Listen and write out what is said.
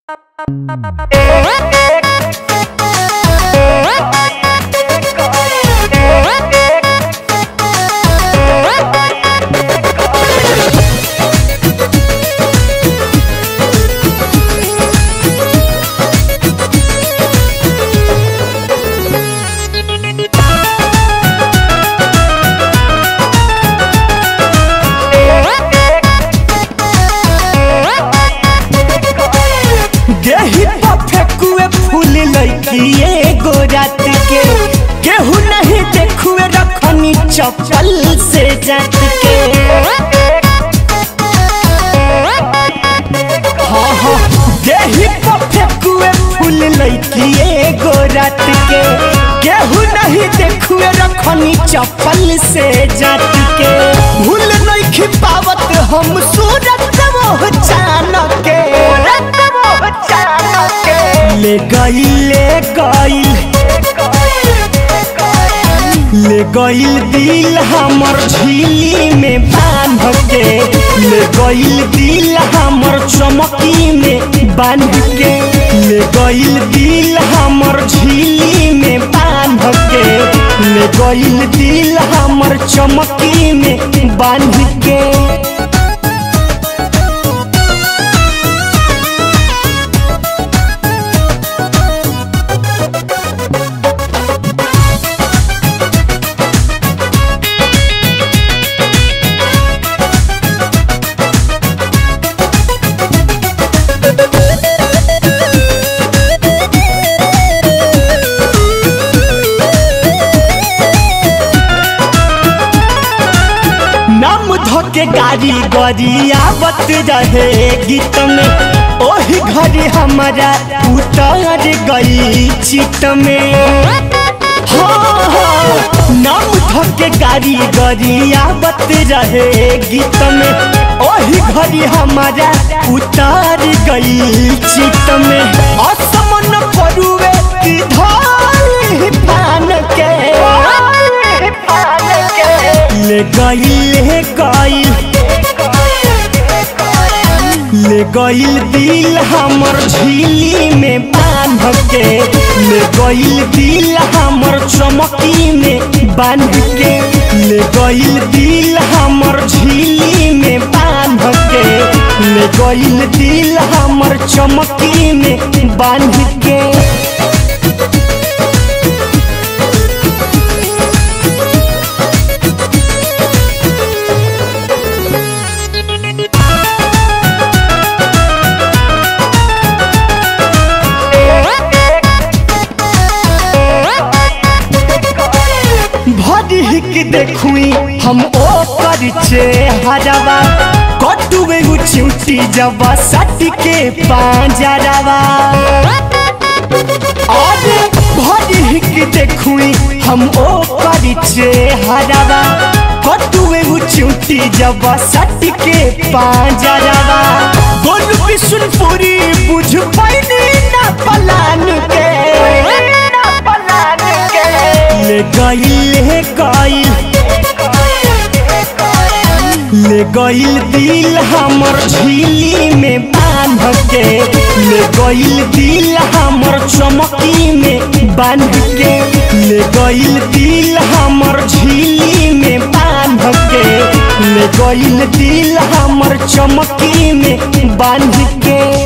देही पर फेकुए फूल लैकी एगो रात के केहू नहीं देखुए रखनी चप्पल से जात के हाँ हाँ देही पर फेकुए फूल लैकी एगो रात के केहू नहीं देखुए रखनी चप्पल से जात के भूल नहीं खिपावत हम सूरत वो चान के ले गई ले गई ले गईल दिल हमर झीली में बांध के ले गईल दिल हमर चमकी में बांध के ले गईल दिल हमर झीली में बांध के ले गईल दिल हमर चमकी में बांध के नाम धोके गाड़ी गरियावत रहे गीत में ओही घड़ी हमारा उतर गई चित में हाँ, हाँ, नाम धोके गाड़ी गरियावत रहे गीत में ओही घड़ी हमारा उतर गई चित में असमन परुए की धाई पान के ले गई ले गई ले गईल दिल हमर झीली में बांध के ले गईल दिल हमर चमकी में बांध के ले गईल दिल हमर झीली में बांध के ले गईल दिल हमर चमकी में बांध के भरी हिक देखुई हम ओ परिचे हरवा कटुए उचिउटी जवा सट के पांजरवा अरे भरी हिक देखुई हम ओ परिचे हरवा कटुए उचिउटी जवा सट के पांजरवा गोल बिशुनपुरी बुझ पैनी ना पलान के ले गईल ले गईल ले गईल दिल हमर झीली में बांध के ले गईल दिल हमर चमकी में बांध के ले गईल दिल हमर झीली में बांध के ले गईल दिल हमर चमकी में बांध के